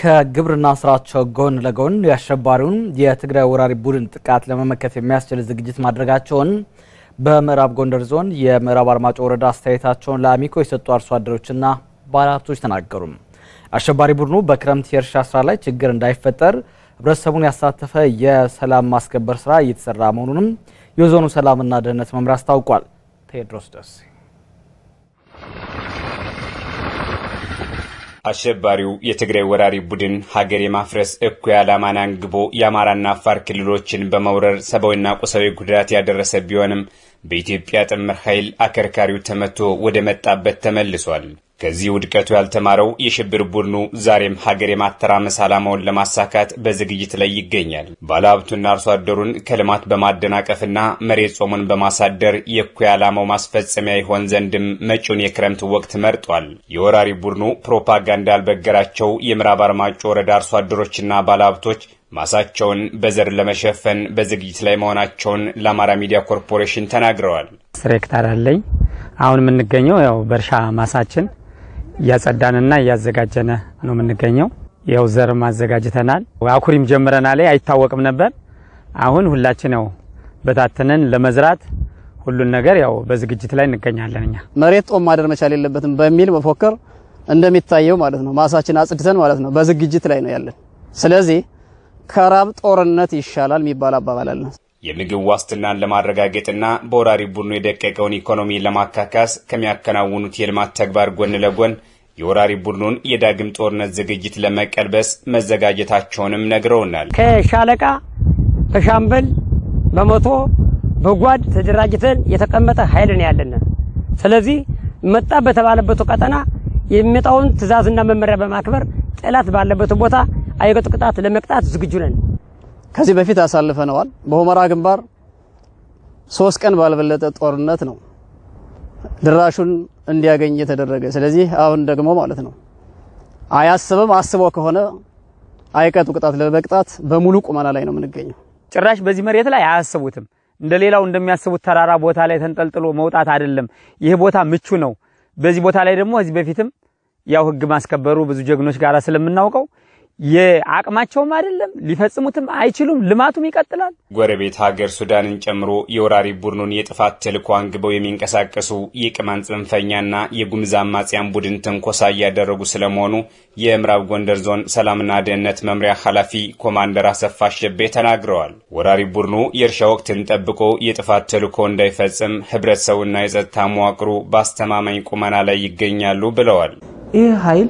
ከግብርና ስራቸው ጎን ለጎን የአሸባሪውን የትግራይ ወራሪ ቡድን ጥቃት ለመመከት የሚያስችል ዝግጅት ማድረጋቸውን በምዕራብ ጎንደር ዞን የምዕራብ አርማጮ ወረዳ አስተያየታቸውን ለአሚኮ የሰጡ አርሶ አደሮችና ባለሀብቶች ተናገሩ። አሸባሪ ቡድኑ በክረምት የእርሻ ስራ ላይ ችግር እንዳይፈጠር ህብረተሰቡን ያሳተፈ የሰላም ማስከበር ስራ እየተሰራ መሆኑንም የዞኑ ሰላምና ደህንነት መምሪያ አስታውቋል። ቴዎድሮስ ደሴ አሸባሪው የትግራይ ወራሪ ቡድን ሀገር የማፍረስ እኩይ ዓላማን አንግቦ የአማራና አፋር ክልሎችን በመውረር ሰብአዊና ቁሳዊ ጉዳት ያደረሰ ቢሆንም በኢትዮጵያ ጥምር ኃይል አከርካሪው ተመቶ ወደ መጣበት ተመልሷል። ከዚህ ውድቀቱ ያልተማረው የሽብር ቡድኑ ዛሬም ሀገር የማተራመስ ዓላማውን ለማሳካት በዝግጅት ላይ ይገኛል። ባለሀብቱና አርሶ አደሩን ከልማት በማደናቀፍና መሬት ጾሙን በማሳደር የእኩይ ዓላማው ማስፈጸሚያ ይሆን ዘንድም መጪውን የክረምት ወቅት መርጧል። የወራሪ ቡድኑ ፕሮፓጋንዳ ያልበገራቸው የምዕራብ አርማጮ ወረዳ አርሶ አደሮችና ባለሀብቶች ማሳቸውን በዘር ለመሸፈን በዝግጅት ላይ መሆናቸውን ለአማራ ሚዲያ ኮርፖሬሽን ተናግረዋል። አስር ሄክታር አለኝ። አሁን የምንገኘው ያው በእርሻ ማሳችን እያጸዳንና እያዘጋጀነ ነው የምንገኘው። ያው ዘር ማዘጋጅተናል። አኩሪም ጀምረናል። አይታወቅም ነበር። አሁን ሁላችን ያው በታተነን ለመዝራት ሁሉን ነገር ያው በዝግጅት ላይ እንገኛለን። እኛ መሬት ጦም ማደር መቻል የለበትም በሚል መፎከር እንደሚታየው ማለት ነው ማሳችን አጽድተን ማለት ነው በዝግጅት ላይ ነው ያለን። ስለዚህ ከራብ ጦርነት ይሻላል የሚባል አባባል አለ። የምግብ ዋስትናን ለማረጋገጥና በወራሪ ቡድኑ የደቀቀውን ኢኮኖሚ ለማካካስ ከሚያከናውኑት የልማት ተግባር ጎን ለጎን የወራሪ ቡድኑን የዳግም ጦርነት ዝግጅት ለመቀልበስ መዘጋጀታቸውንም ነግረውናል። ከሻለቃ በሻምበል በመቶ በጓድ ተደራጅተን የተቀመጠ ኃይል ነው ያለን። ስለዚህ መጣ በተባለበት ቀጠና የሚመጣውን ትዕዛዝና መመሪያ በማክበር ጠላት ባለበት ቦታ አይቀጡ ቅጣት ለመቅጣት ዝግጁ ነን። ከዚህ በፊት አሳልፈነዋል። በሁመራ ግንባር ሶስት ቀን ባልበለጠ ጦርነት ነው ድራሹን እንዲያገኝ የተደረገ። ስለዚህ አሁን ደግሞ ማለት ነው አያስብም፣ አስቦ ከሆነ አይቀጡ ቅጣት ለመቅጣት በሙሉ ቁመና ላይ ነው የምንገኘው። ጭራሽ በዚህ መሬት ላይ አያስቡትም። እንደ ሌላው እንደሚያስቡት ተራራ ቦታ ላይ ተንጠልጥሎ መውጣት አይደለም። ይህ ቦታ ምቹ ነው። በዚህ ቦታ ላይ ደግሞ እዚህ በፊትም ያው ህግ ማስከበሩ ብዙ ጀግኖች ጋር ስለምናውቀው የአቅማቸውም አይደለም ሊፈጽሙትም አይችሉም። ልማቱም ይቀጥላል። ጎረቤት ሀገር ሱዳንን ጨምሮ የወራሪ ቡድኑን የጥፋት ተልዕኮ አንግበው የሚንቀሳቀሱ የቅማንት ጽንፈኛና የጉምዝ አማጽያን ቡድን ትንኮሳ እያደረጉ ስለመሆኑ የምዕራብ ጎንደር ዞን ሰላምና ደህንነት መምሪያ ኃላፊ ኮማንደር አሰፋ አሸቤ ተናግረዋል። ወራሪ ቡድኑ የእርሻ ወቅትን ጠብቆ የጥፋት ተልዕኮ እንዳይፈጽም ህብረተሰቡና የጸጥታ መዋቅሩ በአስተማማኝ ቁመና ላይ ይገኛሉ ብለዋል። ይህ ኃይል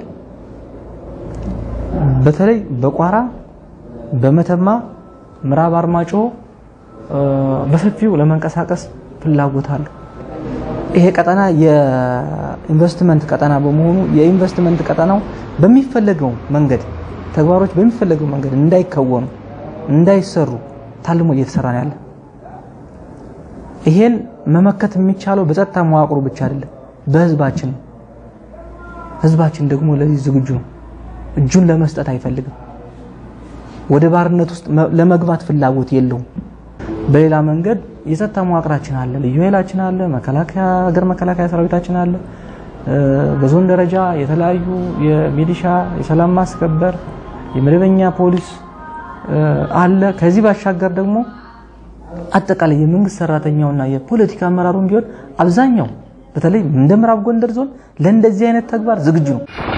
በተለይ በቋራ በመተማ ምዕራብ አርማጮ በሰፊው ለመንቀሳቀስ ፍላጎት አለው። ይሄ ቀጠና የኢንቨስትመንት ቀጠና በመሆኑ የኢንቨስትመንት ቀጠናው በሚፈለገው መንገድ ተግባሮች በሚፈለገው መንገድ እንዳይከወኑ እንዳይሰሩ ታልሞ እየተሰራ ነው ያለ። ይሄን መመከት የሚቻለው በጸጥታ መዋቅሩ ብቻ አይደለም፣ በህዝባችን ነው። ህዝባችን ደግሞ ለዚህ ዝግጁ ነው። እጁን ለመስጠት አይፈልግም። ወደ ባርነት ውስጥ ለመግባት ፍላጎት የለውም። በሌላ መንገድ የጸጥታ መዋቅራችን አለ፣ ልዩ ኃይላችን አለ፣ መከላከያ ሀገር መከላከያ ሰራዊታችን አለ። በዞን ደረጃ የተለያዩ የሚሊሻ የሰላም ማስከበር የመደበኛ ፖሊስ አለ። ከዚህ ባሻገር ደግሞ አጠቃላይ የመንግስት ሰራተኛውና የፖለቲካ አመራሩም ቢሆን አብዛኛው በተለይ እንደ ምዕራብ ጎንደር ዞን ለእንደዚህ አይነት ተግባር ዝግጁ ነው።